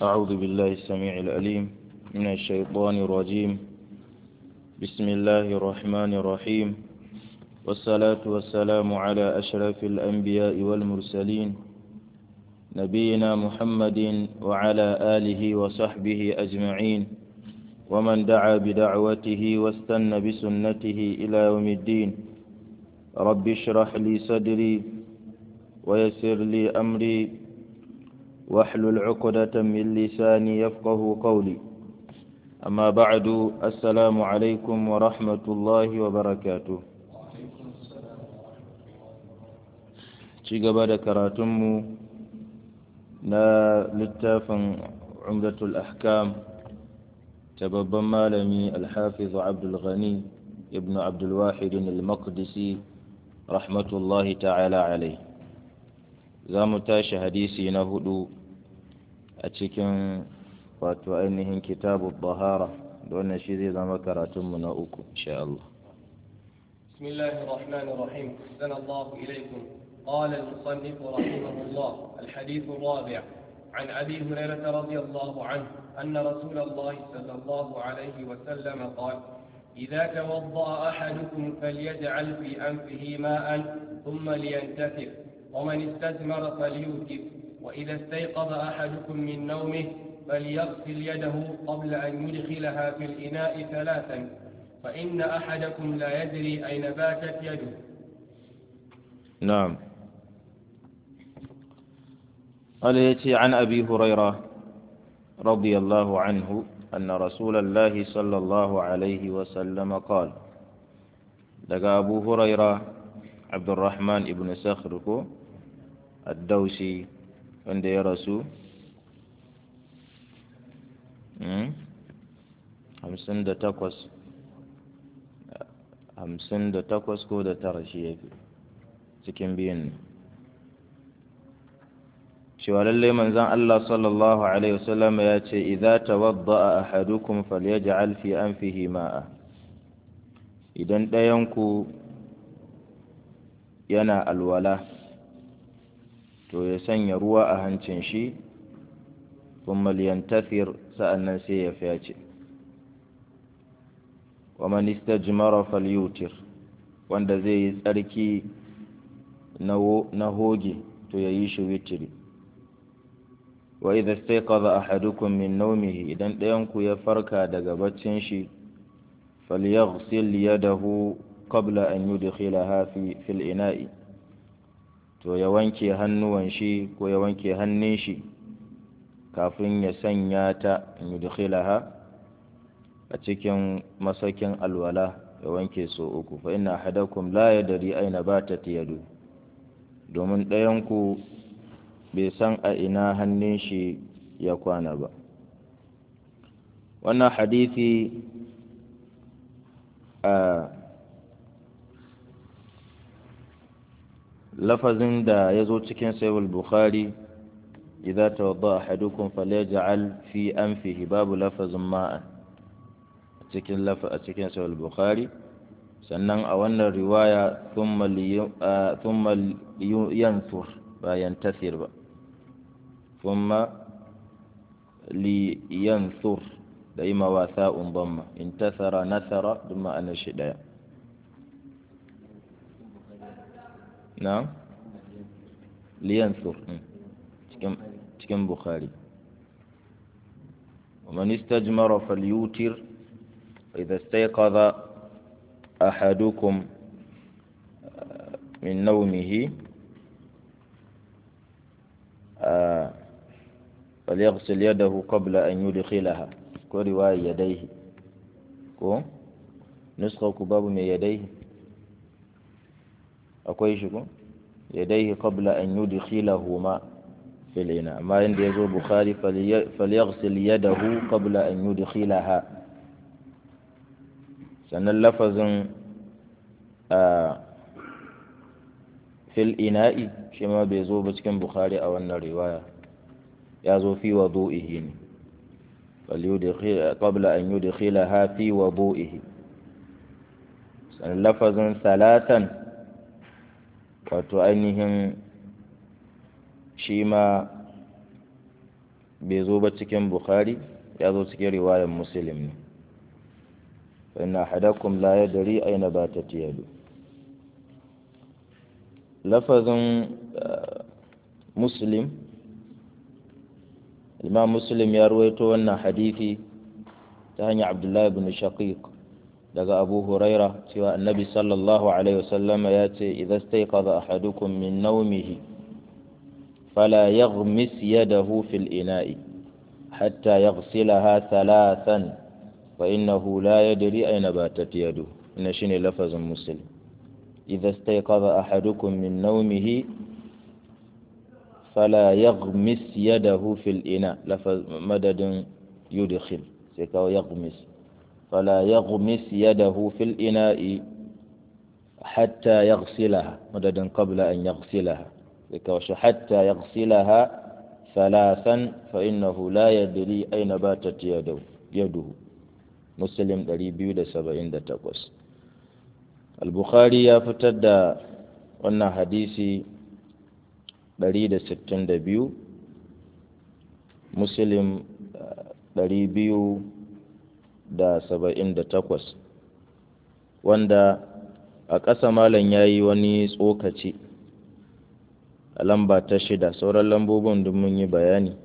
أعوذ بالله السميع العليم من الشيطان الرجيم بسم الله الرحمن الرحيم والصلاة والسلام على أشرف الأنبياء والمرسلين نبينا محمد وعلى آله وصحبه أجمعين ومن دعا بدعوته واستنى بسنته إلى يوم الدين رب اشرح لي صدري ويسر لي أمري واحلل عقدة من لساني يفقه قولي أما بعد السلام عليكم ورحمة الله وبركاته ci gaba da karatunmu na littafin umdatul ahkam ta babban malami alhafizu abdulghani ibn abdulwahidin al-maqdisi rahmatullahi ta'ala alai za mu tashi hadisi na hudu a cikin wato ainihin kitabu bahara da wannan shi zai zama karatunmu na uku insha Allah بسم الله الرحمن الرحيم أحسن الله إليكم قال المصنف رحمه الله الحديث الرابع عن أبي هريرة رضي الله عنه أن رسول الله صلى الله عليه وسلم قال إذا توضأ أحدكم فليجعل في أنفه ماء ثم لينتثر ومن استثمر فليوتر وإذا استيقظ أحدكم من نومه فليغسل يده قبل أن يدخلها في الإناء ثلاثا فإن أحدكم لا يدري أين باتت يده نعم قال يتي عن أبي هريرة رضي الله عنه أن رسول الله صلى الله عليه وسلم قال لقى أبو هريرة عبد الرحمن ابن سخركو الدوسي عند يا رسول hamsin da takwas hamsin da takwas ko da tara shi ya fi cikin biyun ne cewa lallai manzan Allah sallallahu Alaihi wasallam ya ce idza tawadda ahadukum falyaj'al fi anfihi ma'a idan ɗayanku yana alwala to ya sanya ruwa a hancin shi kuma liyantathir sa'annan sai ya fyace wa man istajmara falyutir wanda zai yi tsarki na hoge to ya yi shi witiri wa idha istayqadha ahadukum min nawmihi idan ɗayanku ya farka daga baccin shi falyaghsil yadahu qabla an yudkhilaha fi fil ina'i to ya wanke hannuwan shi ko ya wanke hannun shi kafin ya sanya ta an yudkhilaha a cikin masakin alwala ya wanke so uku fa inna ahadakum la yadri aina batat yadu domin ɗayanku bai san a ina hannun shi ya kwana ba wannan hadisi a lafazin da ya zo cikin sayul bukhari idza tawadda ahadukum falyaj'al fi anfihi babu lafazin ma'an cikin lafa a cikin sayul bukhari sannan a wannan riwaya thumma yanthur ba yantasir ba thumma li yanthur da yi mawasa umbamma intasara nasara duk ma'anar shi daya na liyanthur cikin bukhari ومن استجمر فليوتر وإذا استيقظ أحدكم من نومه فليغسل يده قبل أن يدخلها ورواية يديه كو نسخة كباب من يديه أكوي شكو يديه قبل أن يدخلهما في الإناء ما عند يزور بخاري فليغسل يده قبل أن يدخلها sannan lafazin fil ina'i shi ma bai zo ba cikin bukhari a wannan riwaya ya zo fi wadu'ihi ne qabla an yudkhilaha fi wudu'ihi sannan lafazin salatan wato ainihin shi ma bai zo ba cikin bukhari ya zo cikin riwayar muslim ne فإن أحدكم لا يدري أين باتت يده لفظ مسلم الإمام مسلم يرويته أن حديثي تهني عبد الله بن شقيق لقى أبو هريرة سوى النبي صلى الله عليه وسلم ياتي إذا استيقظ أحدكم من نومه فلا يغمس يده في الإناء حتى يغسلها ثلاثا فإنه لا يدري أين باتت يده إن شيني لفظ مسلم إذا استيقظ أحدكم من نومه فلا يغمس يده في الإناء لفظ مدد يدخل سيكاو يغمس فلا يغمس يده في الإناء حتى يغسلها مدد قبل أن يغسلها سيكاو حتى يغسلها ثلاثا فإنه لا يدري أين باتت يده يده muslim 278 al-bukhari ya fitar da wannan hadisi 162 muslim 278 wanda a ƙasa malam ya yi wani tsokaci a lamba ta shida sauran lambobin duk mun yi bayani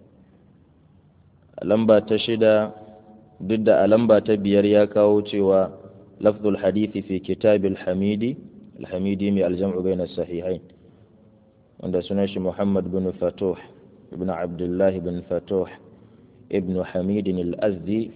a lamba ta shida duk da a lamba ta biyar ya kawo cewa lafzul hadithi fi kitabil hamidi alhamidi mai aljam'u bai na sahihain wanda sunan shi muhammad bin fatuh ibn abdullahi bin fatuh ibn hamidin al-azdi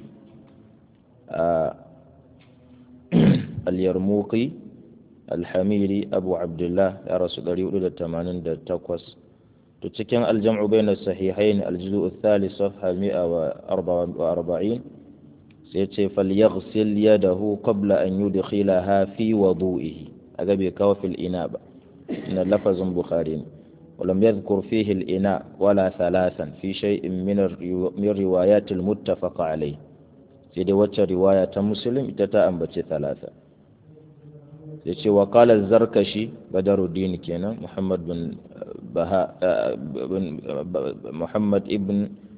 al-yarmuqi alhamidi abu abdullah ya rasu 488 to cikin aljam'u bai na sahihain aljuzu الثالث صفحة 144 sai ce falyaghsil yadahu qabla an yudkhilaha fi wudu'ihi aga bai kawo fil ina ba inna lafazin bukhari ne ولم يذكر فيه الإناء ولا ثلاثا في شيء من من روايات المتفق عليه سيدي وجه رواية مسلم تتا أنبت ثلاثة يتي وقال الزركشي بدر الدين كينا محمد بن بها بن محمد ابن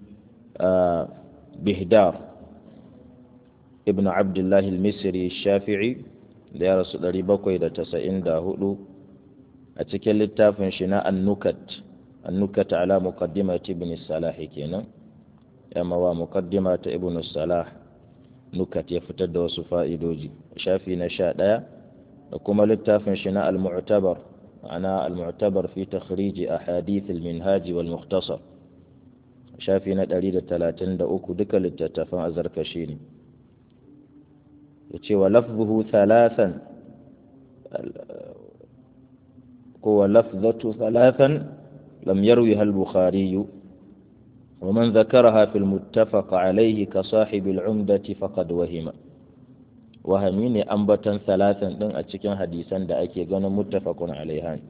بهدار ibn abdullahi al-misri shafi'i da ya rasu 794 a cikin littafin shi na annukat annukat ala muqaddimat ibn salah kenan ya mawa muqaddima ta ibn salah nukat ya fitar da wasu fa'idoji shafi na 11 da kuma littafin shi na al-mu'tabar ana al-mu'tabar fi takhrij ahadith al-minhaj wal mukhtasar shafi na 133 duka littattafan azarkashi ne yace wa lafzuhu thalathan ko lafzatu thalathan lam yarwiha al-bukhari ومن ذكرها في المتفق عليه كصاحب العمدة فقد وهم وهمي ne ambatan salatan din a cikin hadisan da ake ganin muttafaqun alaiha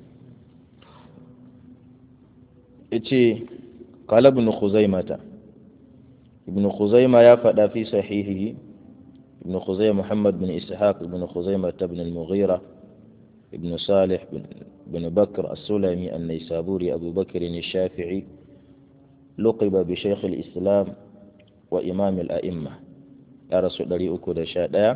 yace qala ibn khuzaimah ibn khuzaimah ya faɗa fi sahihihi ابن خزيمة محمد بن إسحاق بن خزيمة بن المغيرة ابن صالح بن, بن بكر السلمي النيسابوري أبو بكر الشافعي لقب بشيخ الإسلام وإمام الأئمة يا رسول الله أكد شاء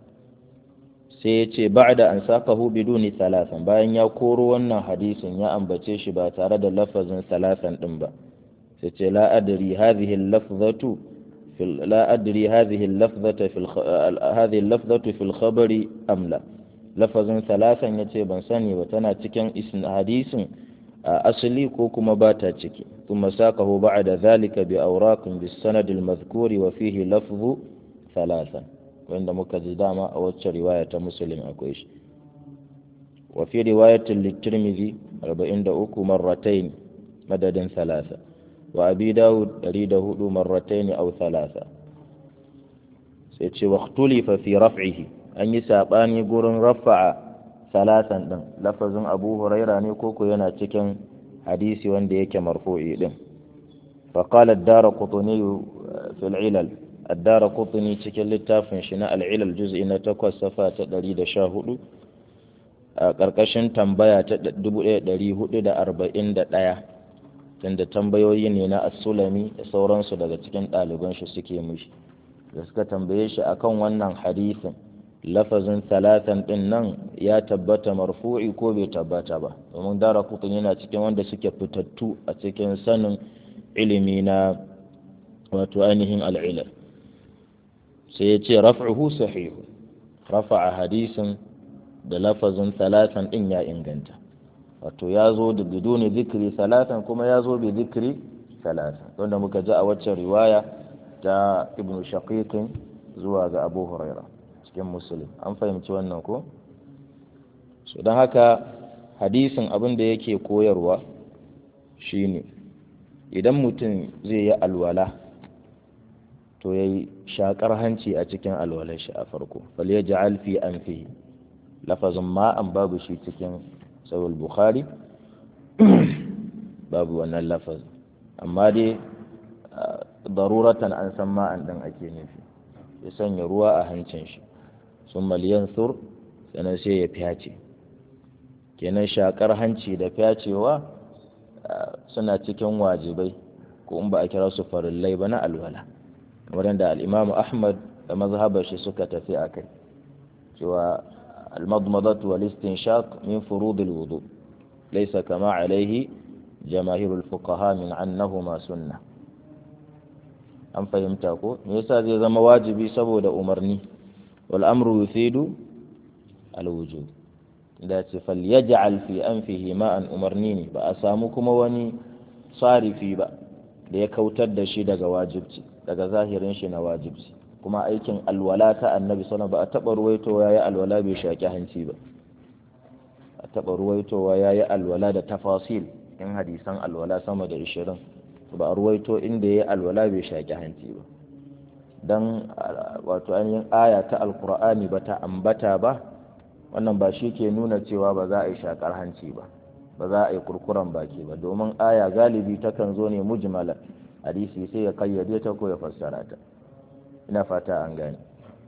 سيتي بعد أن ساقه بدون ثلاثا باين يقول وانا حديث يا أنبتيش باتارد لفظ ثلاثا دنبا سيتي لا أدري هذه اللفظة في لا أدري هذه اللفظة في الخ... هذه اللفظة في الخبر أم لا لفظ ثلاثا يتي بن سني وتنا تكن اسم حديث أصلي كوكما باتا تكي ثم ساقه بعد ذلك بأوراق بالسند المذكور وفيه لفظ ثلاثا وعند مكذداما أو رواية مسلم أكويش وفي رواية للترمذي أربعين دعوك مرتين مدد ثلاثة وأبي داود أريد هدو مرتين أو ثلاثة سيتشي واختلف في رفعه أن يسابان يقول رفع ثلاثا دم لفظ أبو هريرة نيكوكو ينا تكن حديثي وان ديك مرفوعي دم فقال الدار قطني في العلل الدار قطني تكن للتافن شناء العلل جزء نتكوى صفات دريد شاهدو a ƙarƙashin tambaya ta 1441 tunda tambayoyi ne na as-sulami da sauransu daga cikin ɗaliban shi suke mishi da suka tambaye shi akan wannan hadisin lafazin talatan din nan ya tabbata marfu'i ko bai tabbata ba domin dara kutun yana cikin wanda suke fitattu a cikin sanin ilimi na wato ainihin al'ilal sai ya ce raf'uhu sahihu rafa'a hadisin da lafazin talatan din ya inganta wato ya zo da biduni zikiri talatan kuma ya zo bi zikiri talatan wanda muka ji a waccan riwaya ta ibnu shaqiqin zuwa ga abu huraira cikin musulun an fahimci wannan ko so don haka hadisin abin da yake koyarwa shine idan mutum zai yi alwala to ya yi shakar hanci a cikin alwalar shi a farko fal ya ja'al fi anfihi lafazin ma'an babu shi cikin sahih bukhari babu wannan lafazin amma dai daruratan an san ma'an din ake nufi ya sanya ruwa a hancin shi sun maliyan sur sannan sai ya fyace kenan shakar hanci da fyacewa suna cikin wajibai ko in ba a kira su farillai ba na alwala kamar da al'imamu ahmad da mazhabar shi suka tafi a kai cewa almadmadatu wal istinshaq min furudil wudu laysa kama alaihi jamaahirul fuqaha min annahuma sunnah an fahimta ko me yasa zai zama wajibi saboda umarni wal amru yufidu al wujub da ce fal yaj'al fi anfihi ma'an umarni ne ba a samu kuma wani sarifi ba da ya kautar da shi daga wajibci daga zahirin shi na wajibci kuma aikin alwala ta annabi sallallahu ba a taba ruwaitowa yayi alwala bai shaki hanci ba a taba ruwaitowa yayi alwala da tafasil in hadisan alwala sama da 20 ba a ruwaito inda ya alwala bai shaƙi hanci ba don wato ainihin aya ta alkur'ani ba ta ambata ba wannan ba shi ke nuna cewa ba za a yi shaƙar hanci ba ba za a yi kurkuren baki ba domin aya galibi takan zo ne mujmala hadisi sai ya kayyade ta ko ya fassara ta ina fata an gane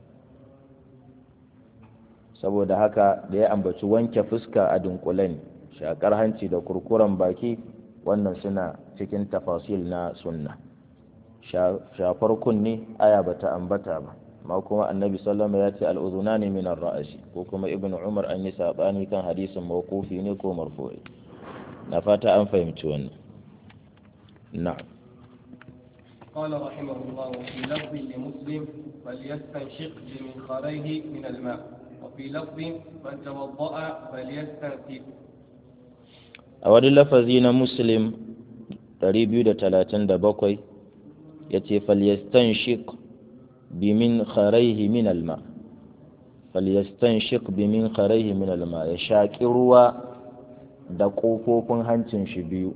saboda haka da ya ambaci wanke fuska a dunkule ne shaƙar hanci da kurkuren baki wannan suna cikin tafasil na sunna shafar kunni aya bata ambata ba ma kuma annabi sallama ya ce al'uzuna ne minar ra'ashi ko kuma ibn umar an yi saɓani kan hadisin mawqufi ne ko marfu'i na fata an fahimci wannan na'am قال رحمه الله وفي لفظ لمسلم فليستنشق بمنخريه من الماء وفي لفظ من توضأ فليستنثر a wani lafazi na muslim 237 ya ce falyastanshik bimin kharaihi min alma falyastanshik bimin kharaihi min alma ya shaƙi ruwa da ƙofofin hancin shi biyu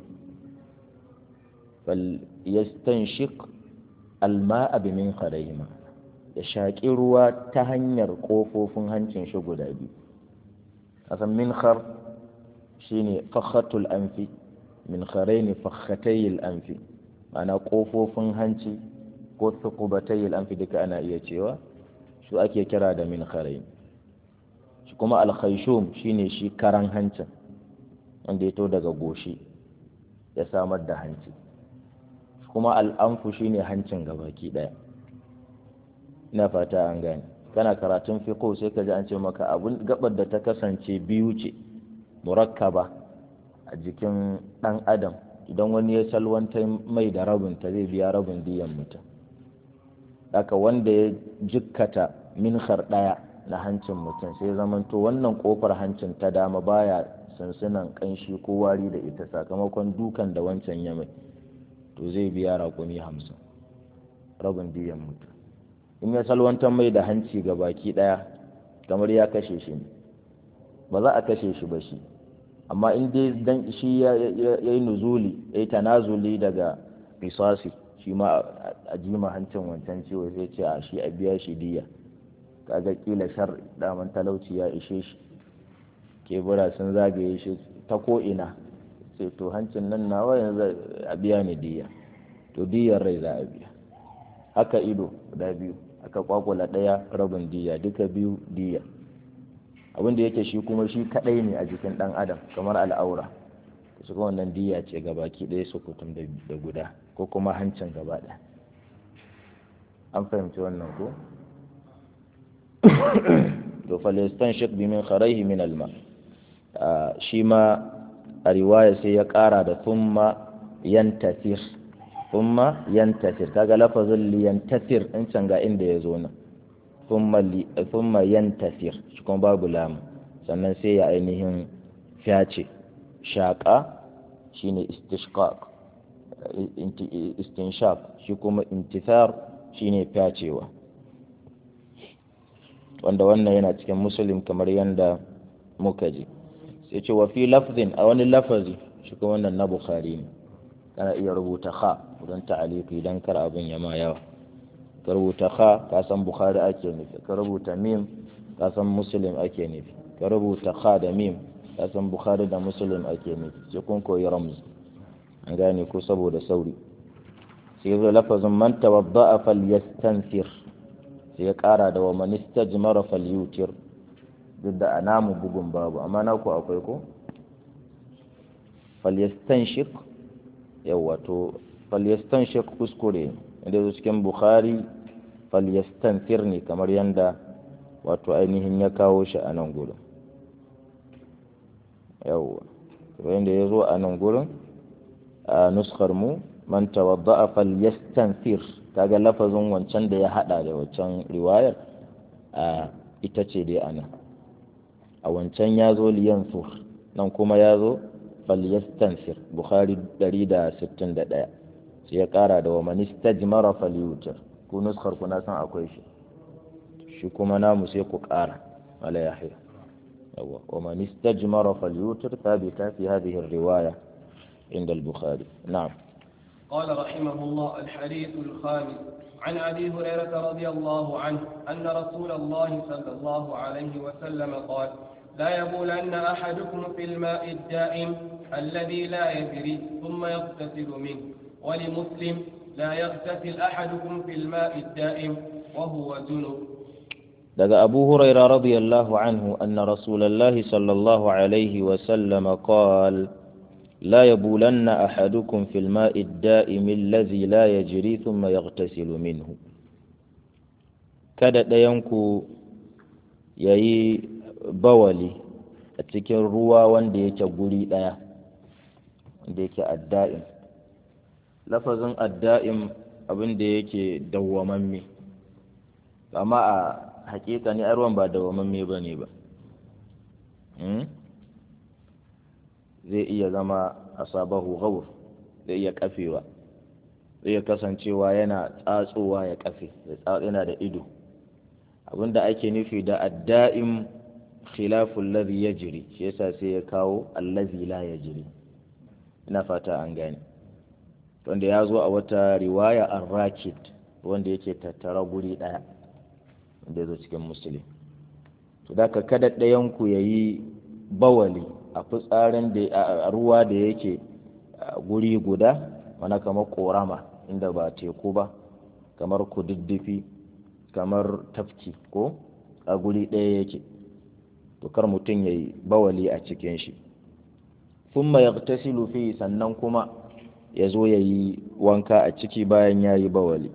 falyastanshik alma a bimin kharaihi ma ya shaƙi ruwa ta hanyar ƙofofin hancin shi guda biyu kasan min khar shine fakhatul anfi min kharaini fakhatayil anfi ma'ana kofofin hanci ko thuqubatayil anfi duka ana iya cewa su ake kira da min kharain shi kuma al khayshum shine shi karan hancin wanda ya to daga goshi ya samar da hanci kuma al anfu shine hancin gabaki daya ina fata an gane kana karatun fiqh sai ka ji an ce maka abun gabar da ta kasance biyu ce murakkaba a jikin ɗan adam idan wani ya salwanta mai da rabinta zai biya rabin diyan mutum haka wanda ya jikkata minhar ɗaya na hancin mutum sai zamanto wannan ƙofar hancin ta dama baya sansunan ƙanshi ko wari da ita sakamakon dukan da wancan ya mai to zai biya raƙumi hamsin rabin diyan mutum in ya salwantar mai da hanci ga baki ɗaya kamar ya kashe shi ne ba za a kashe shi ba shi amma in dai dan shi ya yi nuzuli ya yi tanazuli daga risasi shi ma a jima hancin wancan ciwo sai ce a shi a biya shi diya kaga kila shar daman talauci ya ishe shi kebura sun zagaye shi ta ko'ina sai to hancin nan nawa yanzu a biya ni diya to diyar rai za a biya haka ido guda biyu aka kwakwala ɗaya rabin diya duka biyu diya abinda yake shi kuma shi kadai ne a jikin dan adam kamar al'aura su kuma wannan diya ce gabaki ɗaya su kutum da guda ko kuma hancin gaba ɗaya an fahimci wannan ko to falistan shek bi min kharaihi min alma shi ma a riwaya sai ya ƙara da thumma yantasir thumma yantasir kaga lafazin liyantasir in can ga inda ya zo nan thumma yantasir shi kuma babu lamu sannan sai ya ainihin fyace shaƙa shine istishqaq istinshaq shi kuma intisar shine fyacewa wanda wannan yana cikin musulun kamar yadda muka ji sai ce wa fi lafzin a wani lafazi shi kuma wannan na bukhari ne kana iya rubuta kha don ta'aliki don kar abin ya ma yawa ka rubuta kha ka san bukhari ake nufi ka rubuta mim ka san muslim ake nufi ka rubuta kha da mim ka san bukhari da muslim ake nufi sai kun koyi ramz an gane ko saboda sauri sai zo lafazin man tawadda'a falyastansir sai ya kara da wa man istajmara falyutir duk da anamu bugun babu amma na ku akwai ko falyastanshik yawa to falyastanshik kuskure inda zo cikin bukhari falyastansir ne kamar yanda wato ainihin ya kawo shi a nan gurin yawa yanda ya zo a nan gurin a nuskar mu man tawadda'a falyastansir kaga lafazin wancan da ya hada da wancan riwayar a ita ce dai anan a wancan ya zo liyansur nan kuma ya zo falyastansir bukhari 161 sai ya kara da wa man istajmara falyutir ku nuskar ku na san akwai shi shi kuma namu sai ku kara wala yahya yawa wa man istajmara falyutir thabita fi hadhihi الروايه عند البخاري نعم قال رحمه الله الحديث الخامس عن أبي هريرة رضي الله عنه أن رسول الله صلى الله عليه وسلم قال لا يبولن أحدكم في الماء الدائم الذي لا يجري ثم يغتسل منه ولمسلم لا يغتسل أحدكم في الماء الدائم وهو جنب daga abu huraira radiyallahu anhu anna rasulallahi sallallahu alaihi wasallam qala لا يبولن أحدكم في الماء الدائم الذي لا يجري ثم يغتسل منه kada ɗayanku ya yi bawali a cikin ruwa wanda yake guri ɗaya wanda yake adda'im lafazin adda'im abin da yake dawwamamme amma a hakika ne ruwan ba dawwamamme ba ne ba zai iya zama asabahu ghawr zai iya kafewa zai iya kasancewa yana tsatsowa ya kafe yana da ido abinda ake nufi da adda'im khilafu alladhi yajri shi yasa sai ya kawo allazi la yajri ina fata an gane wanda ya zo a wata riwaya ar-rakid wanda yake tattara guri daya wanda ya zo cikin musulmi to da ka kada ɗayan ku yayi bawali a fitsarin da a ruwa da yake guri guda mana kamar korama inda ba teku ba kamar kududdufi kamar tafki ko a guri ɗaya yake to kar mutum ya yi bawali a cikin shi sun ma yagtasilu fi sannan kuma ya zo ya yi wanka a ciki bayan ya yi bawali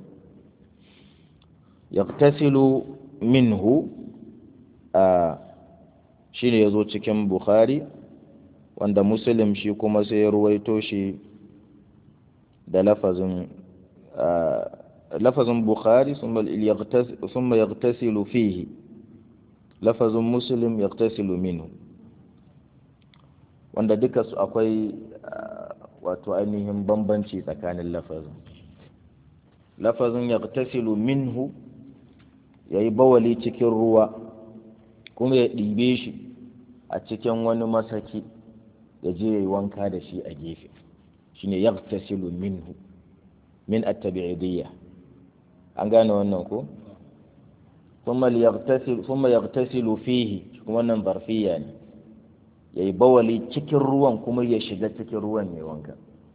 yagtasilu minhu a shi ne ya zo cikin bukhari wanda muslim shi kuma sai ya ruwaito shi da lafazin lafazin bukhari summa yagtasilu fihi lafazin muslim yagtasilu minhu wanda duka su akwai wato ainihin bambanci tsakanin lafazin lafazin yagtasilu minhu ya yi bawali cikin ruwa kuma ya ɗibe shi a cikin wani masaki ya je ya yi wanka da shi a gefe shine yagtasilu minhu min at-tabi'idiyya an gane wannan ko thumma yagtasil thumma yagtasilu fihi kuma wannan zarfiya ne yayi bawali cikin ruwan kuma ya shiga cikin ruwan ya wanka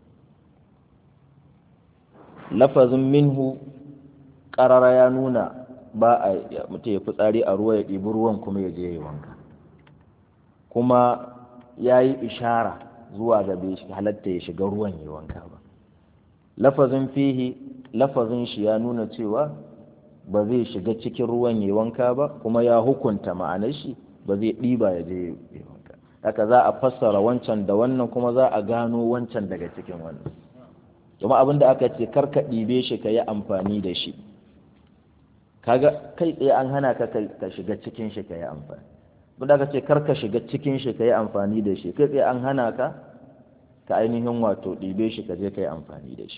lafazin minhu qarara ya nuna ba a mutum ya fitsari a ruwa ya ɗibi ruwan kuma ya je ya wanka kuma ya yi ishara zuwa ga bai halatta ya shiga ruwan ya wanka ba lafazin fihi lafazin shi ya nuna cewa ba zai shiga cikin ruwan ya wanka ba kuma ya hukunta ma'anar shi ba zai ɗiba ya je ya wanka haka za a fassara wancan da wannan kuma za a gano wancan daga cikin wannan kuma abin da aka ce kar ka ɗibe shi ka yi amfani da shi kaga kai tsaye an hana ka ka shiga cikin shi ka yi amfani abin da aka ce kar ka shiga cikin shi ka yi amfani da shi kai tsaye an hana ka ka ainihin wato ɗibe shi ka je ka yi amfani da shi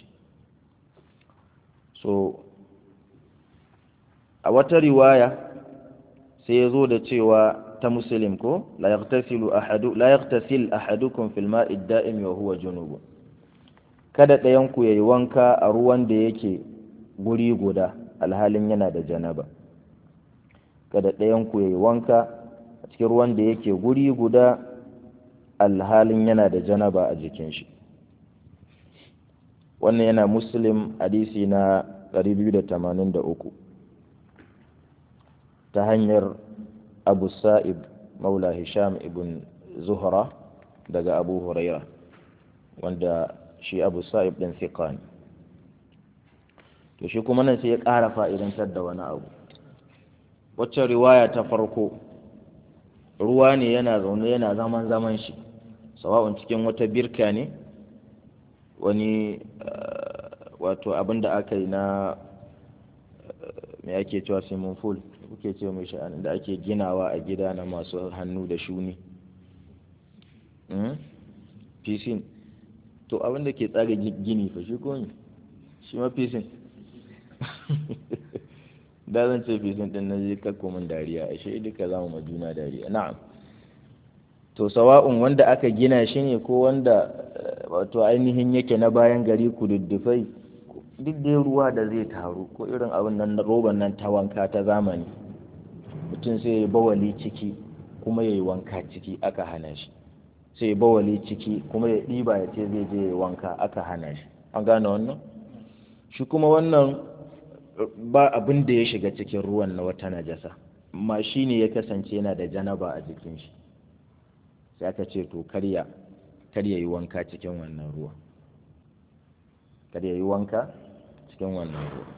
so a wata riwaya sai ya zo da cewa ta muslim ko la yaghtasilu ahadu la yaghtasil ahadukum fil ma'i da'im wa huwa junub kada ɗayan ku yayi wanka a ruwan da yake guri guda alhalin yana da janaba kada ɗayan ku yayi wanka a cikin ruwan da yake guri guda alhalin yana da janaba a jikin shi wannan yana muslim hadisi na 283 ta hanyar abu sa'ib maula hisham ibn zuhra daga abu huraira wanda shi abu sa'ib ɗin fiqa ne to shi kuma nan sai ya ƙara fa'idantar da wani abu wacce riwaya ta farko ruwa ne yana zaune yana zaman zaman shi sawa'un cikin wata birka ne wani wato abin da aka yi na mai ake cewa swimming pool kuke ce mai sha'ani da ake ginawa a gida na masu hannu da shuni fisin to abin da ke tsara gini fa shi ko ne shi ma fisin da zan ce fisin din na je kakko min dariya a shi duka za mu juna dariya na'am to sawa'un wanda aka gina shi ne ko wanda wato ainihin yake na bayan gari kududdufai duk dai ruwa da zai taru ko irin abin nan na roban nan ta wanka ta zamani mutum sai ya bawali ciki kuma ya yi wanka ciki aka hana shi sai ya bawali ciki kuma ya ɗiba ya ce zai je ya wanka aka hana shi an gane wannan shi kuma wannan ba abin da ya shiga cikin ruwan na wata najasa amma shi ne ya kasance yana da janaba a jikin shi sai aka ce to karya karya yi wanka cikin wannan ruwa karya yi wanka cikin wannan ruwa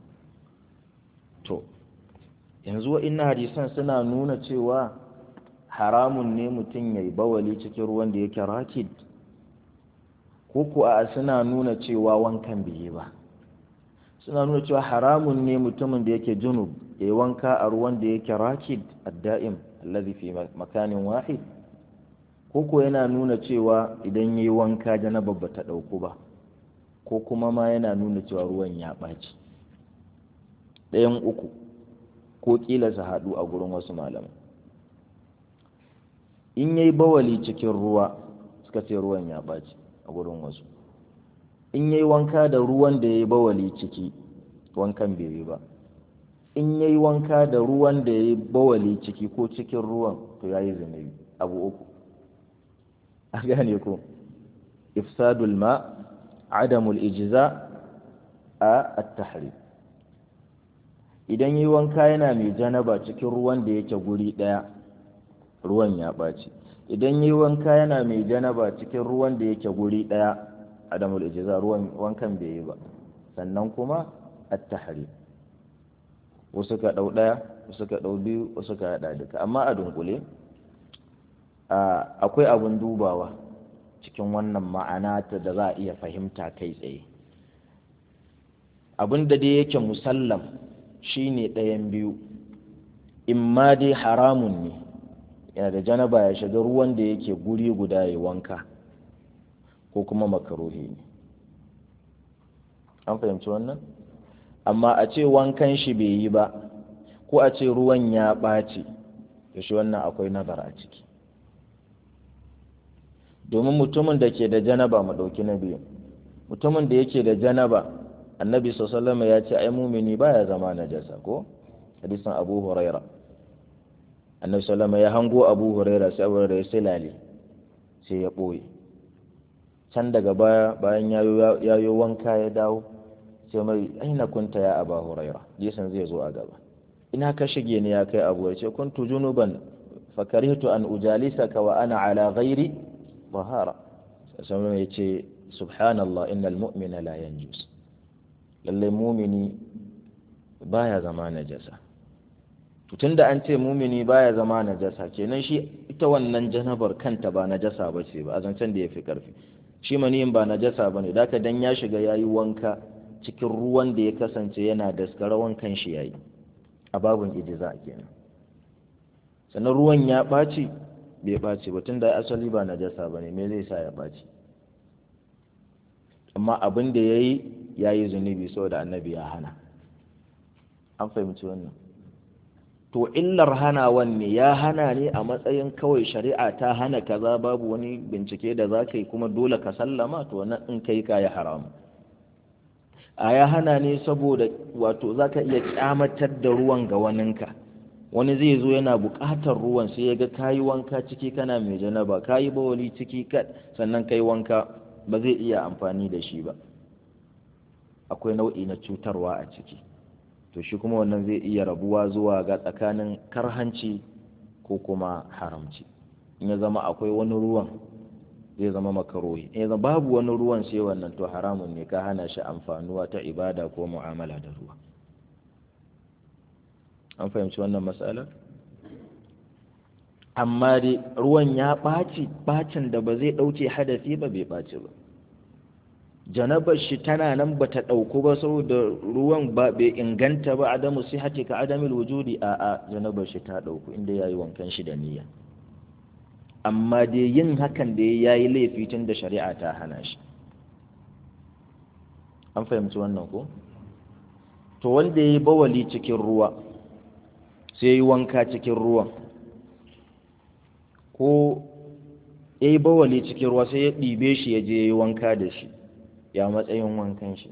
to yanzu wa'inna hadisan suna nuna cewa haramun ne mutum ya yi bawali cikin ruwan da yake rakid ko kuwa suna nuna cewa wankan bai ba suna nuna cewa haramun ne mutumin da yake junub ya yi wanka a ruwan da yake rakid adda'im allazi fi makanin wahid ko ko yana nuna cewa idan ya yi wanka janaba ba ta ɗauku ba ko kuma ma yana nuna cewa ruwan ya ɓaci ɗayan uku ko ƙila su haɗu a gurin wasu malamai in ya yi bawali cikin ruwa suka ce ruwan ya ɓaci a gurin wasu in ya yi wanka da ruwan da ya yi bawali ciki wankan bai yi ba in ya yi wanka da ruwan da ya yi bawali ciki ko cikin ruwan to ya yi zunubi abu uku a gane ko ifsadul ma adamul ijza a at-tahrim idan yi wanka yana mai janaba cikin ruwan da yake guri daya ruwan ya ɓaci idan yi wanka yana mai janaba cikin ruwan da yake guri daya adamul ijza ruwan wankan bai yi ba sannan kuma at-tahrim wasu ka dau daya wasu ka dau biyu wasu ka hada duka amma a dunkule akwai abun dubawa cikin wannan ma'ana ta da za a iya fahimta kai tsaye abin da dai yake musallam shine ɗayan biyu in ma dai haramun ne yana da janaba ya shiga ruwan da yake guri guda ya wanka ko kuma makaruhi ne an fahimci wannan amma a ce wankan shi bai yi ba ko a ce ruwan ya ɓaci da shi wannan akwai nazar a ciki domin mutumin da ke da janaba mu ɗauki na biyu mutumin da yake da janaba annabi sallama ya ce ai mumini baya zama najasa ko hadisin abu huraira annabi sallama ya hango abu huraira sai abu huraira ya silale sai ya ɓoye can daga baya bayan ya yi wanka ya dawo sai mai aina kunta ya aba huraira jisan zai zo a gaba ina ka shige ni ya kai abu ya ce kuntu junuban fakarihtu an ujalisaka wa ana ala ghairi bahara sallallahu ya ce subhanallah innal mu'mina la yanjus lalle mumini baya zama najasa tun da an ce mumini baya zama najasa kenan shi ita wannan janabar kanta ba najasa ba ce ba a zancen da ya fi karfi shi maniyin ba najasa ba ne daka dan ya shiga ya yi wanka cikin ruwan da ya kasance yana daskara wankan shi ya yi a babin ijiza kenan sannan ruwan ya ɓaci bai ɓaci ba tun da asali ba najasa ba ne me zai sa ya ɓaci amma abin da ya yi ya yi zunubi saboda annabi ya hana an fahimci wannan to illar hanawan ne ya hana ne a matsayin kawai shari'a ta hana kaza babu wani bincike da za ka yi kuma dole ka sallama to wannan in kai ka yi haram a ya hana ne saboda wato za ka iya kyamatar da ruwan ga waninka wani zai zo yana buƙatar ruwan sai ya ga kayi wanka ciki kana mai janaba kayi bawali ciki sannan kai wanka ba zai iya amfani da shi ba akwai nau'i na cutarwa a ciki to shi kuma wannan zai iya rabuwa zuwa ga tsakanin karhanci ko kuma haramci in ya zama akwai wani ruwan zai zama makarohi in ya zama babu wani ruwan sai wannan to haramun ne ka hana shi amfanuwa ta ibada ko mu'amala da ruwa an fahimci wannan matsala amma dai ruwan ya ɓaci ɓacin da ba zai ɗauke hadasi ba bai ɓaci ba janabar shi tana nan ba ta ɗauku ba saboda ruwan ba bai inganta ba adamu sai hati ka adamil wujudi a a janabar shi ta ɗauku inda ya yi wankan shi da niyya amma dai yin hakan da ya yi laifi tun da shari'a ta hana shi an fahimci wannan ko to wanda ya yi bawali cikin ruwa sai ya yi wanka cikin ruwan ko ya yi bawali cikin ruwa sai ya ɗibe shi ya je ya yi wanka da shi ya matsayin wankan shi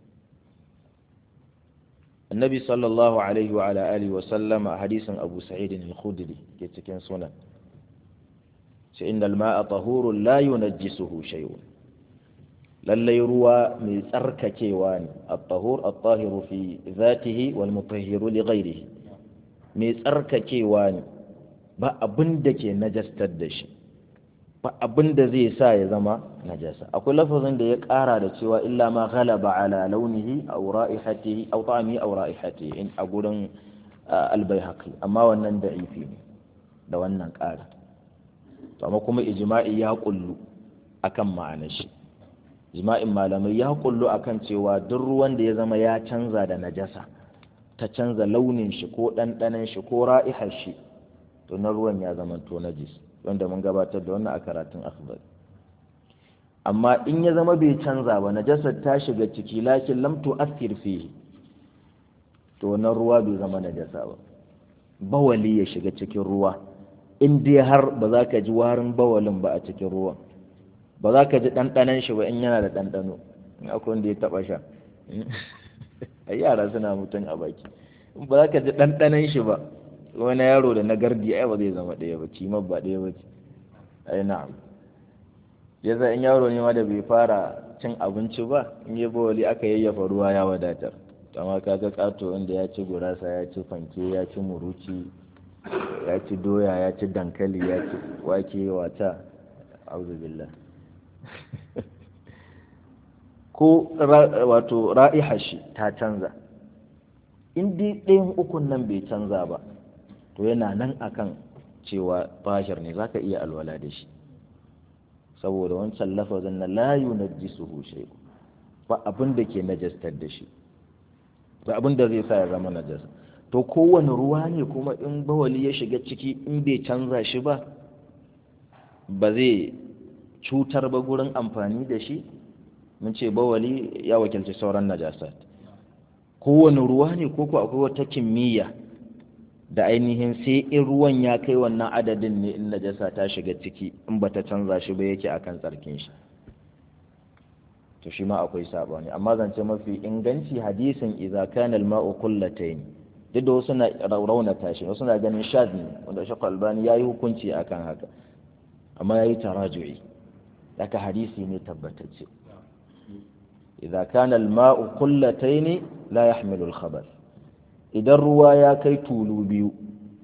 annabi sallallahu alaihi wa ala alihi wa sallama a hadisin abu sa'id al-khudri ke cikin sunan sai inda al-ma'a tahurun la yunajjisuhu shay'un lallai ruwa mai tsarkakewa ne at-tahur at-tahiru fi dhatihi wal mutahhiru li ghayrihi mai tsarkakewa ne ba abin da ke najastar da shi ba abin da zai sa ya zama najasa akwai lafazin da ya ƙara da cewa illa ma ghalaba ala launihi aw ra'ihatihi aw ta'amihi aw ra'ihatihi in a gurin albayhaqi amma wannan da'ifi ne da wannan ƙara to amma kuma ijma'i ya kullu akan ma'anar shi ijma'in malamai ya kullu akan cewa duk ruwan da ya zama ya canza da najasa ta canza launin shi ko ɗanɗanon shi ko ra'ihar shi to na ruwan ya zama to najis wanda mun gabatar da wannan a karatun akhbar amma in ya zama bai canza ba najasar ta shiga ciki lakin lam tu'athir fihi to na ruwa bai zama najasa ba bawali ya shiga cikin ruwa in dai har ba za ka ji warin bawalin ba a cikin ruwan ba za ka ji ɗanɗanon shi ba in yana da ɗanɗano in akwai wanda ya taɓa sha a yara suna mutum a baki ba za ka ji ɗanɗanon shi ba wani yaro da na gardi ai ba zai zama ɗaya ba kimar ba ɗaya ba ce ai na'am yasa in yaro ne ma da bai fara cin abinci ba in yi bawali aka yayyafa ruwa ya wadatar amma kaga kato wanda ya ci gurasa ya ci fanke ya ci muruci ya ci doya ya ci dankali ya ci wake wata auzu billah ko wato ra'ihar shi ta canza in dai ɗayan ukun nan bai canza ba to yana nan akan cewa bashir ne zaka iya alwala da shi saboda wancan lafazin na la yunajjisuhu shay'u ba abin da ke najastar da shi ba abin da zai sa ya zama najasa to kowane ruwa ne kuma in bawali ya shiga ciki in bai canza shi ba ba zai cutar ba gurin amfani da shi mun ce bawali ya wakilci sauran najasat kowane ruwa ne ko ko akwai wata kimiyya da ainihin sai in ruwan ya kai wannan adadin ne in najasa ta shiga ciki in bata canza shi ba yake akan tsarkin shi to shi ma akwai sabani amma zance mafi inganci hadisin idza kana al-ma'u qullatayn duk da wasu na raunata shi wasu na ganin shad ne wanda shi albani yayi hukunci akan haka amma yayi taraju'i daga hadisi ne tabbatacce idza kana al-ma'u qullatayn la yahmilu al-khabath idan ruwa ya kai tulu biyu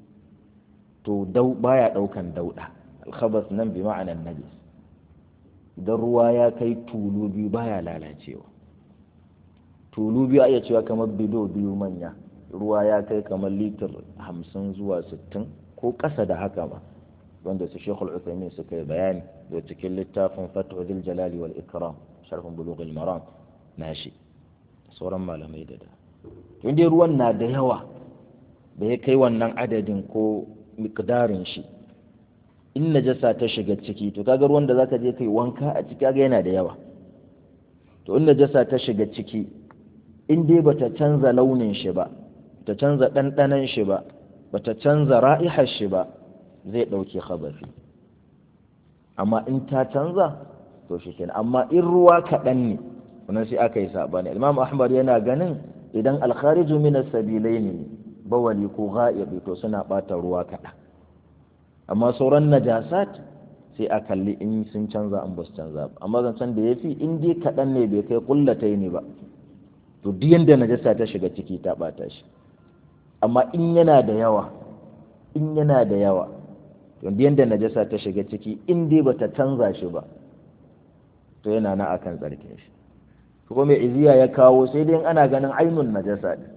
to dau baya daukan dauda al-khabath nan bi ma'anan najis idan ruwa ya kai tulu biyu baya lalacewa tulu biyu a iya cewa kamar bido biyu manya ruwa ya kai kamar litir hamsin zuwa sittin ko ƙasa da haka ba wanda su shekul uthaymin suka yi bayani da cikin littafin fatwa zil jalali wal ikram sharhun bulughul maram nashi sauran malamai da da in dai ruwan na da yawa da ya kai wannan adadin ko miqdarin shi in najasa ta shiga ciki to kaga ruwan da zaka je kai wanka a ciki kaga yana da yawa to in najasa ta shiga ciki in dai bata canza launin shi ba ta canza ɗanɗanon shi ba bata canza ra'ihar shi ba zai ɗauke khabafi amma in ta canza to shi kenan amma in ruwa kaɗan ne wannan sai aka yi saɓani imam ahmad yana ganin idan alkhariju min sabilai ne bawali ko ga'ibi to suna ɓata ruwa kaɗan amma sauran najasat sai a kalli in sun canza an ba su canza ba amma zancen da ya fi in dai kaɗan ne bai kai kullatai ne ba to duk yanda najasa ta shiga ciki ta ɓata shi amma in yana da yawa in yana da yawa to duk yanda najasa ta shiga ciki in dai bata canza shi ba to yana na akan tsarkin shi ko mai iziya ya kawo sai dai ana ganin ainun najasa ne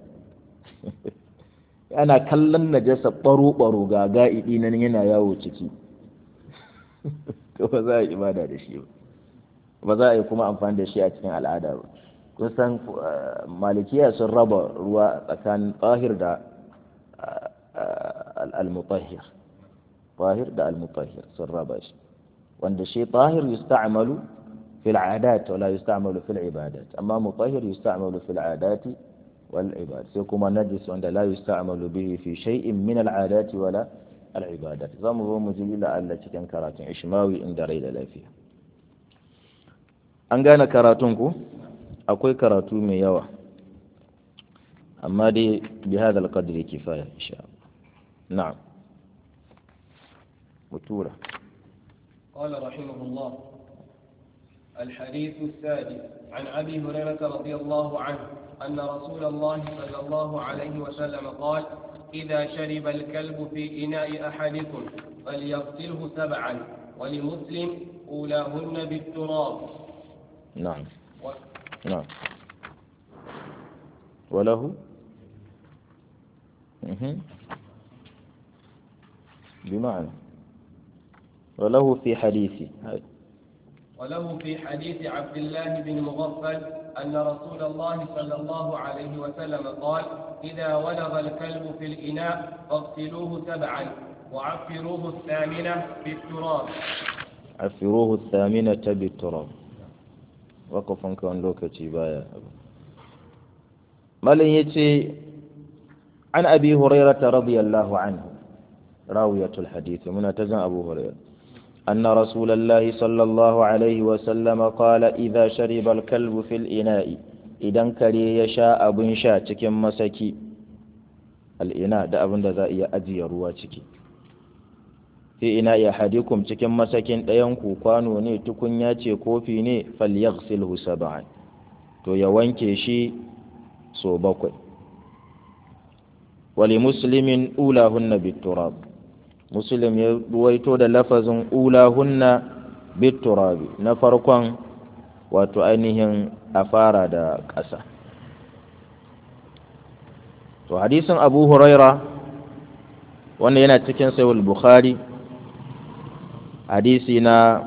ana kallon najasa baro-baro ga ga'idi nan yana yawo ciki to ba za a yi ibada da shi ba ba za a yi kuma amfani da shi a cikin al'ada ba kusan malikiya sun raba ruwa tsakanin tsahir da al-mutahhir طاهر ده المطهر سراباش وان شيء طاهر يستعمل في العادات ولا يستعمل في العبادات أما مطهر يستعمل في العادات والعبادات سيكون نجس وان لا يستعمل به في شيء من العادات ولا العبادات زم هو مجيل التي كان كراتين إشماوي إن دريد لا فيها an gane karatunku akwai karatu mai yawa amma dai bi hadal qadri kifaya insha Allah na'am وتورة قال رحمه الله الحديث السادس عن أبي هريرة رضي الله عنه أن رسول الله صلى الله عليه وسلم قال إذا شرب الكلب في إناء أحدكم فليغسله سبعا ولمسلم أولاهن بالتراب نعم و... نعم وله مهم. بمعنى وله في حديثي هاي. وله في حديث عبد الله بن مغفل أن رسول الله صلى الله عليه وسلم قال إذا ولغ الكلب في الإناء فاغسلوه سبعا وعفروه الثامنة بالتراب عفروه الثامنة بالتراب وقفا كان لوكتي بايا مالن يتي عن أبي هريرة رضي الله عنه راوية الحديث من تزن أبو هريرة أن رسول الله صلى الله عليه وسلم قال إذا شرب الكلب في الإناء إذا كري يشاء أبن شاء تكن مسكي الإناء ده أبن ده إيا أجي ruwa ciki fi ina ya hadikum cikin masakin ɗayanku kwano ne tukunya ce kofi ne falyaghsilhu sab'an to ya wanke shi so bakwai wali muslimin ulahunna biturab muslim ya ruwaito da lafazin ulahunna biturabi na farkon wato ainihin a fara da ƙasa to hadisin abu huraira wanda yana cikin sayul bukhari hadisi na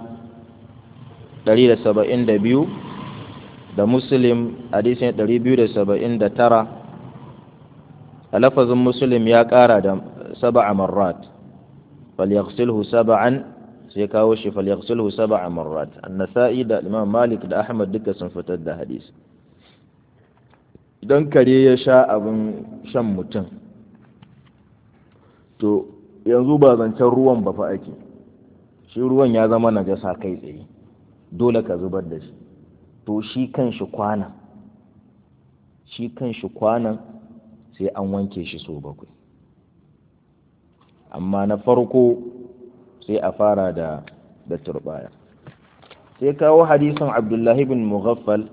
172 da muslim hadisi na 279 a lafazin muslim ya ƙara da saba'a marrat falyaghsilhu sab'an sai kawo shi falyaghsilhu sab'a marrat an-nasa'i da imam malik da ahmad duka sun fitar da hadisi idan kare ya sha abin shan mutum to yanzu ba zancen ruwan ba fa ake shi ruwan ya zama najasa kai tsaye dole ka zubar da shi to shi kan shi kwanan shi kan shi kwanan sai an wanke shi so bakwai amma na farko sai a fara da da turbaya sai kawo hadisin abdullahi bin mughaffal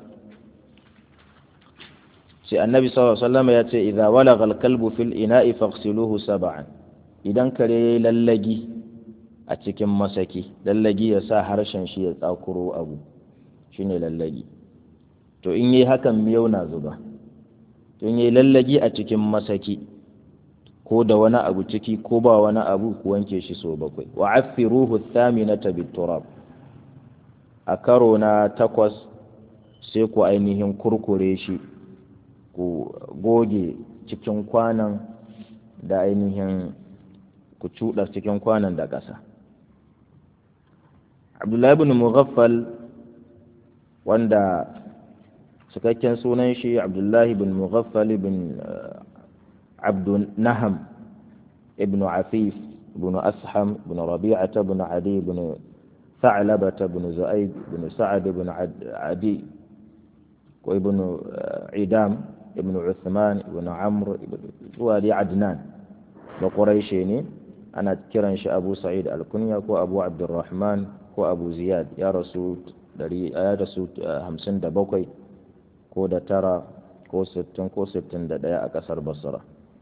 sai annabi sallallahu alaihi wasallam ya ce idza walagha al-kalbu fil ina'i faghsiluhu sab'an idan kare yayi lallagi a cikin masaki lallagi ya sa harshen shi ya tsakuro abu shine lallagi to in yi hakan miyau na zuba to in yi lallagi a cikin masaki ko da wani abu ciki ko ba wani abu ku wanke shi so bakwai wa affiruhu thaminata biturab a karo na takwas sai ku ainihin kurkure shi ku goge cikin kwanan da ainihin ku cuɗa cikin kwanan da ƙasa abdullahi bin mughaffal wanda cikakken sunan shi abdullahi bin mughaffal bin abdun naham ibn afif ibn asham ibn rabi'ata ibn adi ibn ثعلبة بن زؤيد بن سعد بن عدي وابن عدام ابن عثمان ابن عمرو وادي عدنان بقريشيني أنا كيران أبو سعيد الكنيا كو أبو عبد الرحمن كو أبو زياد يا رسول dari ya rasu hamsin da bakwai ko da tara ko sittin ko sittin da ɗaya a ƙasar basra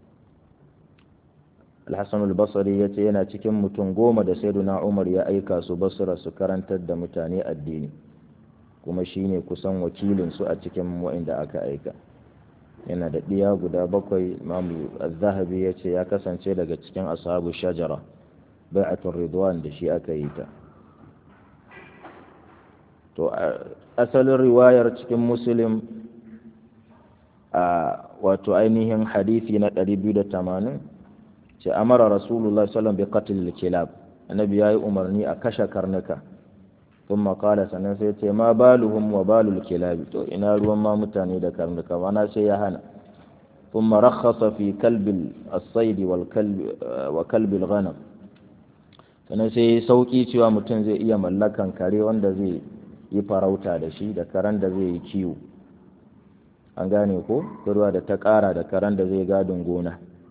alhassan albasari ya ce yana cikin mutum goma da saiduna umar ya aika su basra su karantar da mutane addini kuma shine kusan wakilinsu a cikin wa'inda aka aika yana da ɗiya guda bakwai imamu zahabi ya ce ya kasance daga cikin ashabu shajara bai'atul ridwan da shi aka yi ta to asalin riwayar cikin muslim a wato ainihin hadisi na 280 ce amara rasulullah sallallahu bi qatl kilab annabi yayi umarni a kashe karnuka thumma qala sannan sai ce ma baluhum wa balul kilab to ina ruwan ma mutane da karnuka wana sai ya hana thumma rakhasa fi kalb as-sayd wal kalb wa kalb al-ghanam sannan sai sauki cewa mutum zai iya mallakan kare wanda zai yi farauta da shi da karen da zai yi kiwo an gane ko ruwa da ta ƙara da karen da zai gadin gona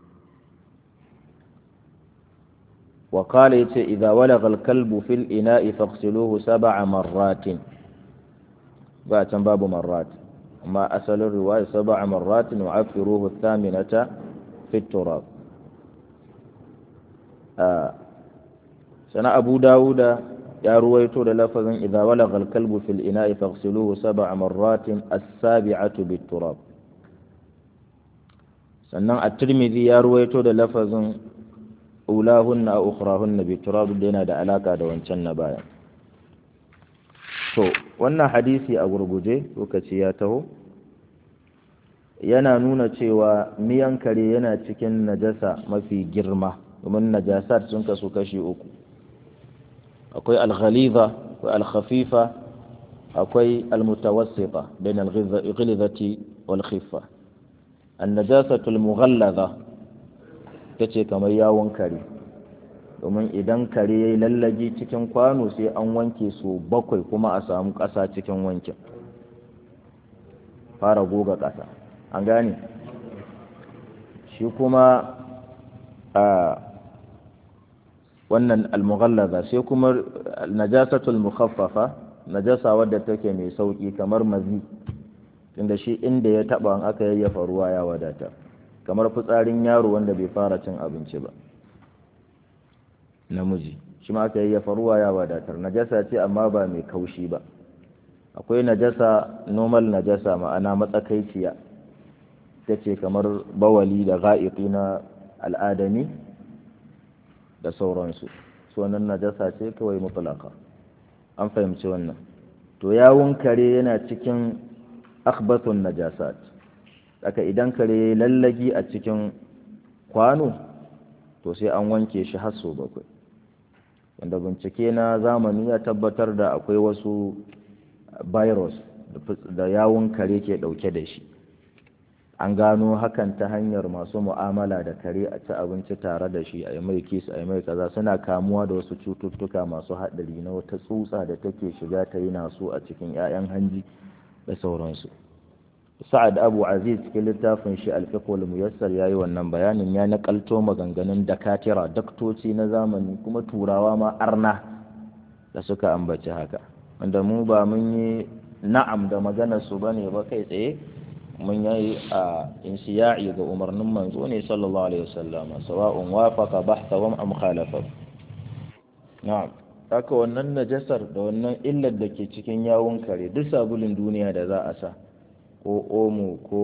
wa kala yace idza walagha al-kalbu fil ina'i faghsiluhu sab'a marratin ba can babu marrat amma asalin riwaya sab'a marratin wa afiruhu thaminata fi turab sana abu dawuda ya ruwaito da lafazin idza walagha al-kalbu fil ina'i faghsiluhu sab'a marratin as-sabi'atu bit-turab sannan at-tirmidhi ya ruwaito da lafazin ulahunna a ukhrahunna bit-turab da yana da alaka da wancan na baya to wannan hadisi a gurguje lokaci ya taho yana nuna cewa miyan kare yana cikin najasa mafi girma domin najasar sun kasu kashi uku akwai alghaliza akwai alkhafifa akwai almutawassita bain alghilzati wal khiffa annajasatu almughallaza tace kamar yawon kare domin idan kare yayi lallaji cikin kwano sai an wanke su bakwai kuma a samu ƙasa cikin wankin fara goga ƙasa an gane shi kuma a wannan almughallaza sai kuma najasatul mukhaffafa najasa wadda take mai sauki kamar mazi tunda shi inda ya taba an aka yayyafa ruwa ya wadata kamar fitsarin yaro wanda bai fara cin abinci ba namiji shi ma aka yayyafa ruwa ya wadatar najasa ce amma ba mai kaushi ba akwai najasa normal najasa ma'ana matsakaiciya ta ce kamar bawali da ga'iƙi na al'adami da sauransu su wannan najasa ce kawai mutlaka an fahimci wannan to yawun kare yana cikin akhbathun najasat aka idan kare lallagi a cikin kwano to sai an wanke shi har sau bakwai wanda bincike na zamani ya tabbatar da akwai wasu virus da yawun kare ke dauke da shi an gano hakan ta hanyar masu mu'amala da kare a ci abinci tare da shi a yi mai kis a yi mai kaza suna kamuwa da wasu cututtuka masu haɗari na wata tsutsa da take shiga ta yi naso a cikin 'ya'yan hanji da sauransu sa'ad abu aziz cikin littafin shi alfiqul muyassar ya yi wannan bayanin ya nakalto maganganun dakatira daktoci na zamani kuma turawa ma arna da suka ambaci haka wanda mu ba mun yi na'am da maganar su bane ba kai tsaye mun yi a insiya'i ga umarnin manzo ne sallallahu alaihi wasallam sawa'un wafaqa bahtahum am khalafa na'am haka wannan najasar da wannan illar da ke cikin yawun kare duk sabulin duniya da za a sa ko omo ko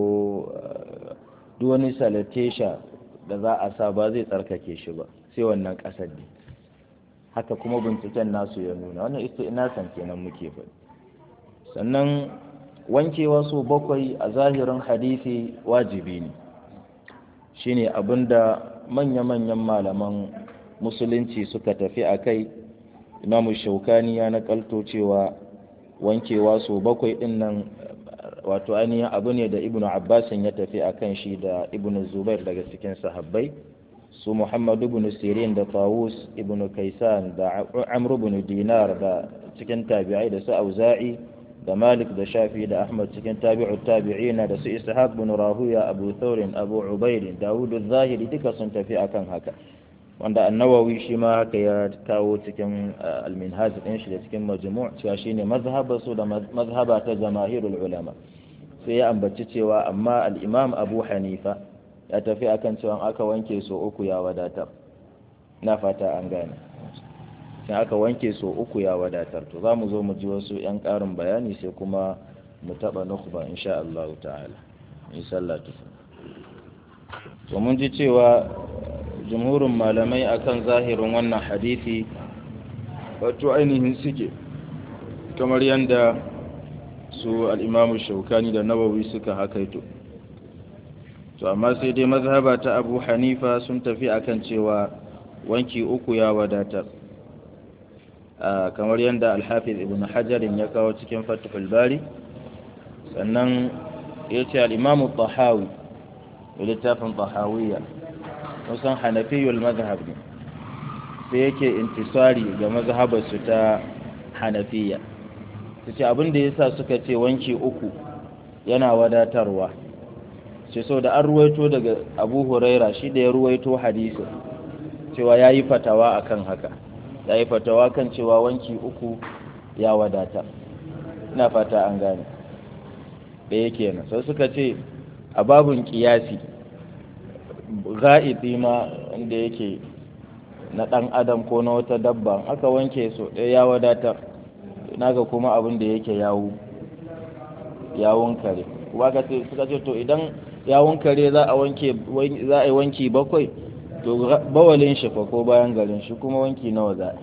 duk wani salatesha da za a sa ba zai tsarkake shi ba sai wannan ƙasar ne haka kuma binciken nasu ya nuna wannan istinasan kenan muke faɗi sannan wankewa su bakwai a zahirin hadisi wajibi ne shine abinda manya-manyan malaman musulunci suka tafi a kai imamu shaukani ya nakalto cewa wankewa su bakwai din nan wato ainihin abu ne da ibnu abbasin ya tafi a kan shi da ibnu zubair daga cikin sahabbai su muhammadu ibn sirin da tawus ibn kaisan da amr ibn dinar da cikin tabi'ai da su auza'i da malik da shafi da ahmad cikin tabi'u tabi'ina da su ishaq ibn rahuya abu thawrin abu ubayd dawud az-zahiri duka sun tafi akan haka wanda annawawi shi ma haka ya kawo cikin al-minhaj din shi da cikin majmu' cewa shine mazhaba su da mazhaba ta jamaahirul ulama sai ya ambaci cewa amma al-imam abu hanifa ya tafi akan cewa aka wanke so uku ya wadatar na fata an gane in aka wanke so uku ya wadatar to za mu zo mu ji wasu 'yan ƙarin bayani sai kuma mu taɓa nukhba insha Allah ta'ala in sallatu to mun ji cewa jumhurin malamai akan zahirin wannan hadisi wato ainihin suke kamar yadda su al'imamu shaukani da nawawi suka hakaito to amma sai dai mazhaba ta abu hanifa sun tafi akan cewa wanki uku ya wadatar kamar yadda alhafiz ibn hajarin ya kawo cikin fatihul bari sannan ya ce al'imamu tahawi da littafin tahawiyya musan hanafiyul mazhab ne sai yake intisari ga mazhabarsu ta hanafiya su ce abinda ya sa suka ce wanki uku yana wadatarwa ce so da an ruwaito daga abu huraira shi da ya ruwaito hadisin cewa ya yi fatawa akan haka ya yi fatawa kan cewa wanki uku ya wadata ina fata an gane ɗaya kenan sai suka ce a babun kiyasi ga'ibi ma inda yake na ɗan adam ko na wata dabba aka wanke so ɗaya ya wadata naga kuma abin da yake yawo yawon kare kuma suka ce to idan yawon kare za a wanke za a yi wanki bakwai to bawalin shi fa ko bayan garin shi kuma wanki nawa za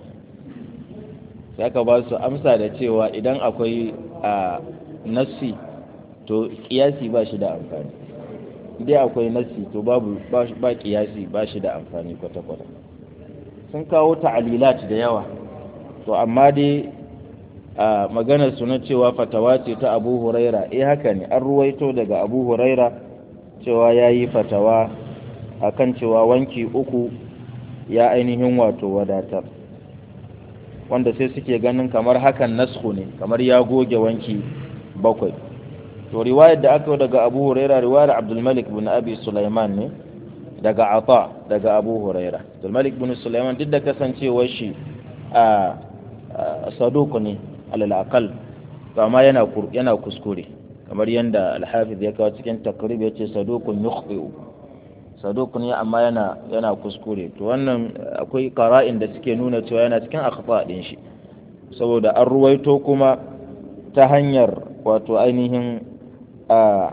sai aka ba su amsa da cewa idan akwai a nassi to kiyasi ba shi da amfani dai akwai nassi to babu ba kiyasi ba shi da amfani kwata-kwata sun kawo ta'alilat da yawa to amma dai a maganar su na cewa fatawa ce ta abu huraira eh haka ne an ruwaito daga abu huraira cewa ya yi fatawa akan cewa wanki uku ya ainihin wato wadatar wanda sai suke ganin kamar hakan nasku ne kamar ya goge wanki bakwai to riwayar da aka daga abu huraira riwayar abdulmalik bin abi sulaiman ne daga ata daga abu huraira abdulmalik bin sulaiman duk da kasancewar shi a saduku ne alal aqal to amma yana yana kuskure kamar yadda alhafiz ya kawo cikin takrib ya ce sadukun yukhti'u saduk ne amma yana yana kuskure to wannan akwai qara'in da suke nuna cewa yana cikin akhta din shi saboda an ruwaito kuma ta hanyar wato ainihin a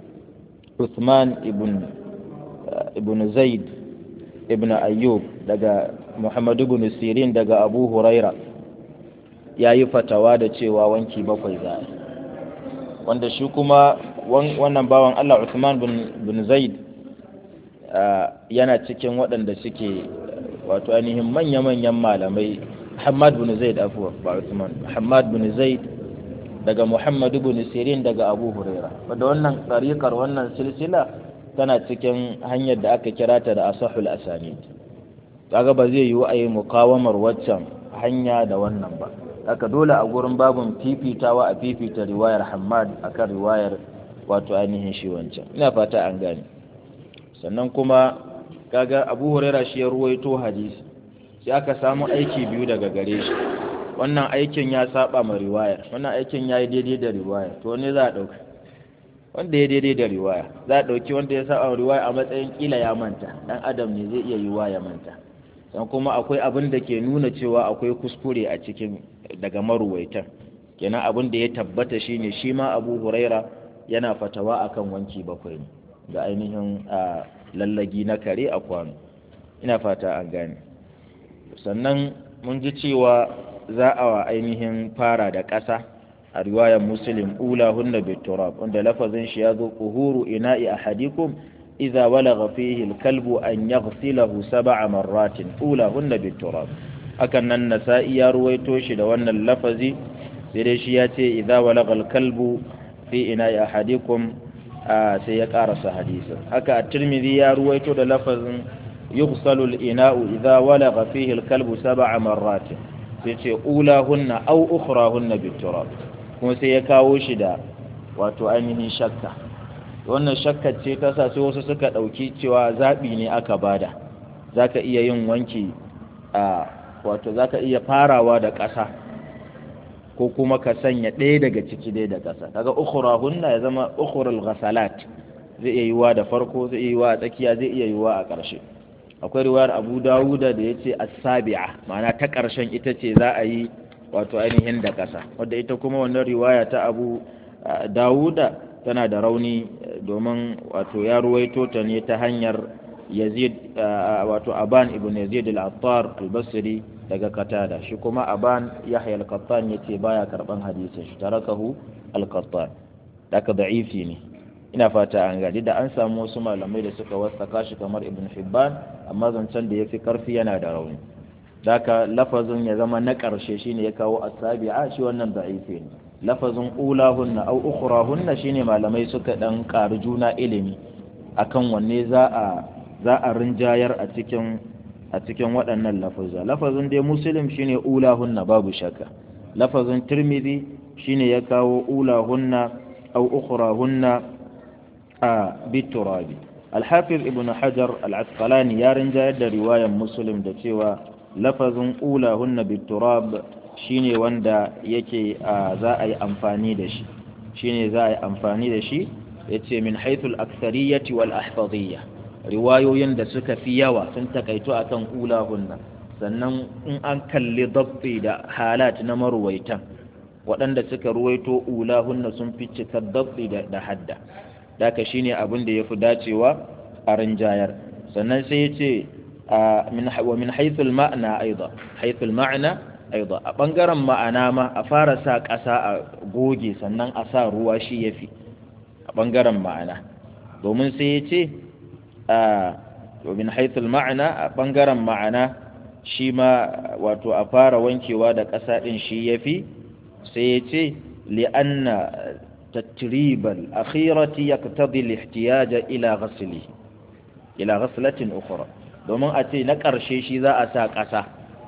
Uthman ibn ibn Zaid ibn Ayyub daga Muhammad ibn Sirin daga Abu Huraira yayi fatawa da cewa wanki bakwai za wanda shi kuma wannan bawan Allah Uthman bin Zaid yana cikin waɗanda suke wato ainihin manya-manyan malamai Muhammad bin Zaid afuwa ba Uthman Muhammad bin Zaid daga Muhammad bin Sirin daga Abu Huraira wanda wannan tsarikar wannan silsila tana cikin hanyar da aka kira ta da asahul asanid kaga ba zai yiwu a yi mukawamar waccan hanya da wannan ba haka dole a gurin babun fifitawa a fifita riwayar Hammad akan riwayar wato ainihin shi wancan ina fata an gane sannan kuma kaga Abu Huraira shi ya ruwaito hadisi sai aka samu aiki biyu daga gare shi wannan aikin ya saba ma riwayar wannan aikin ya yi daidai da riwaya to ne za a ɗauka wanda ya daidai da riwaya za a ɗauki wanda ya saba ma riwaya a matsayin kila ya manta dan adam ne zai iya yiwa ya manta dan kuma akwai abin da ke nuna cewa akwai kuskure a cikin daga maruwaitan kenan abin da ya tabbata shine shi ma Abu Huraira yana fatawa akan wanki bakwai ne ga ainihin lallagi na kare a kwano ina fata an gane sannan mun ji cewa za a ainihin fara da ƙasa a riwayar muslim ula hunna biturab wanda lafazin shi ya zo kuhuru ina'i ahadikum idza walagha fihi alkalbu an yaghsilahu sab'a marratin ula hunna biturab hakan nan nasa'i ya ruwaito shi da wannan lafazi sai dai shi ya ce idza walagha alkalbu fi ina'i ahadikum sai ya karasa hadisin haka at-tirmidhi ya ruwaito da lafazin yughsalu al-ina'u idza walagha fihi al-kalbu sab'a marratin sai ce ulahunna aw ukhrahunna biturab kuma sai ya kawo shi da wato ainihin shakka wannan shakka ce ta sa sai wasu suka dauki cewa zabi ne aka bada zaka iya yin wanki a wato zaka iya farawa da ƙasa ko kuma ka sanya ɗaya daga ciki ɗaya da ƙasa kaga ukhrahunna ya zama ukhrul ghasalat zai iya yiwa da farko zai iya yiwa a tsakiya zai iya yiwa a ƙarshe akwai riwayar Abu Dawuda da yace as-sabi'a ma'ana ta ƙarshen ita ce za a yi wato ainihin da ƙasa wadda ita kuma wannan riwaya ta Abu Dawuda tana da rauni domin wato ya ruwaito ta ne ta hanyar Yazid wato Aban ibn Yazid al-Attar al-Basri daga Qatada shi kuma Aban Yahya al-Qattan yace baya karban hadisin shi tarakahu al-Qattan daga da'ifi ne ina fata an gadi da an samu wasu malamai da suka wasaka shi kamar Ibn Hibban amma zancen da yafi karfi yana da rauni daka lafazin ya zama na ƙarshe shine ya kawo asabi'a shi wannan da'ifi ne lafazin ulahunna au ukhrahunna shine malamai suka dan ƙari juna ilimi akan wanne za a za a rinjayar a cikin a cikin waɗannan lafazza lafazin dai muslim shine ulahunna babu shakka lafazin tirmidhi shine ya kawo ulahunna au ukhrahunna a biturabi al-hafiz ibn hajar al-asqalani ya rinjayar da riwayar muslim da cewa lafazin ulahunna biturab shine wanda yake za a yi amfani da shi shine za a yi amfani da shi yace min haythul aktsariyati wal ahfadiyya riwayoyin da suka fi yawa sun takaito akan ulahunna sannan in an kalli dabbi da halat na maruwaitan waɗanda suka ruwaito ulahunna sun fi cikar dabbi da hadda daka shine abin da yafi dacewa a rinjayar sannan sai yace من ومن حيث المعنى أيضا حيث المعنى أيضا بنجرم ma'ana ma a fara sa ƙasa a goge sannan a sa ruwa shi yafi a bangaren ma'ana domin sai ya ce ومن حيث المعنى a bangaren ma'ana shi ma wato a fara wankewa da ƙasa ɗin shi yafi sai ya ce li'anna tatribal akhirati yaqtadi al-ihtiyaj ila ghasli ila ghaslatin ukhra domin a ce na ƙarshe shi za a sa ƙasa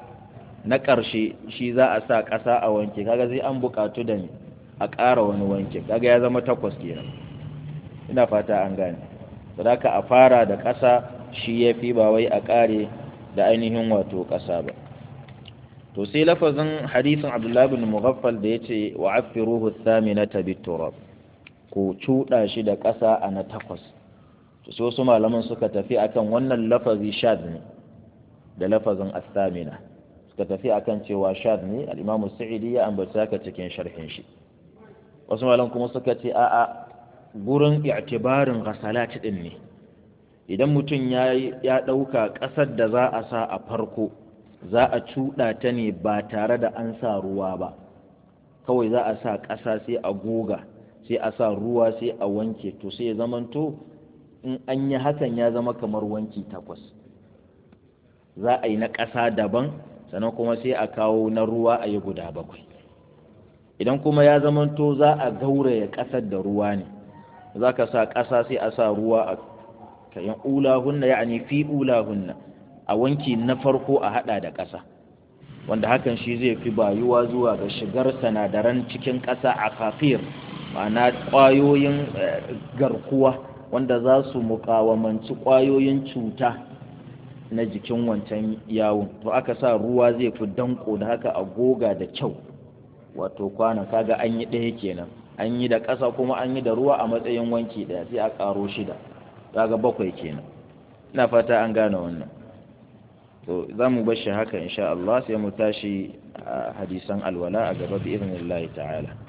na ƙarshe shi za a sa ƙasa a wanke kaga sai an buƙatu da ni a ƙara wani wanke kaga ya zama takwas kenan ina fata an gane sadaka a fara da ƙasa shi ya fi ba wai a ƙare da ainihin wato ƙasa ba to sai lafazin hadisin abdullahi bin mughaffal da ya ce wa affiruhu thaminata biturab ko cuɗa shi da ƙasa a na takwas sai wasu malaman suka tafi akan wannan lafazi shad ne da lafazin astamina suka tafi akan cewa shad ne al-imamu sa'idi ya ambata ka cikin sharhin shi wasu malaman kuma suka ce a'a gurin i'tibarin ghasalat din ne idan mutum ya ya dauka kasar da za a sa a farko za a cuɗa ta ne ba tare da an sa ruwa ba kawai za a sa ƙasa sai a goga sai a sa ruwa sai a wanke to sai ya zamanto in an yi hakan ya zama kamar wanki takwas za a yi na ƙasa daban sannan kuma sai a kawo na ruwa a yi guda bakwai idan kuma ya zamanto za a gauraya ƙasar da ruwa ne za ka sa ƙasa sai a sa ruwa a kayan ulahunna ya ne fi ulahunna a wanki na farko a haɗa da ƙasa wanda hakan shi zai fi bayuwa zuwa ga shigar sanadaran cikin ƙasa a kafir ma'ana ƙwayoyin garkuwa wanda za su mukawamanci ƙwayoyin cuta na jikin wancan yawon to aka sa ruwa zai fi danko da haka a goga da kyau wato kwana kaga an yi ɗaya kenan an yi da ƙasa kuma an yi da ruwa a matsayin wanki ɗaya sai a ƙaro shida kaga bakwai kenan ina fata an gane wannan to za mu bar shi haka insha Allah sai mu tashi hadisan alwala a gaba bi idnillahi ta'ala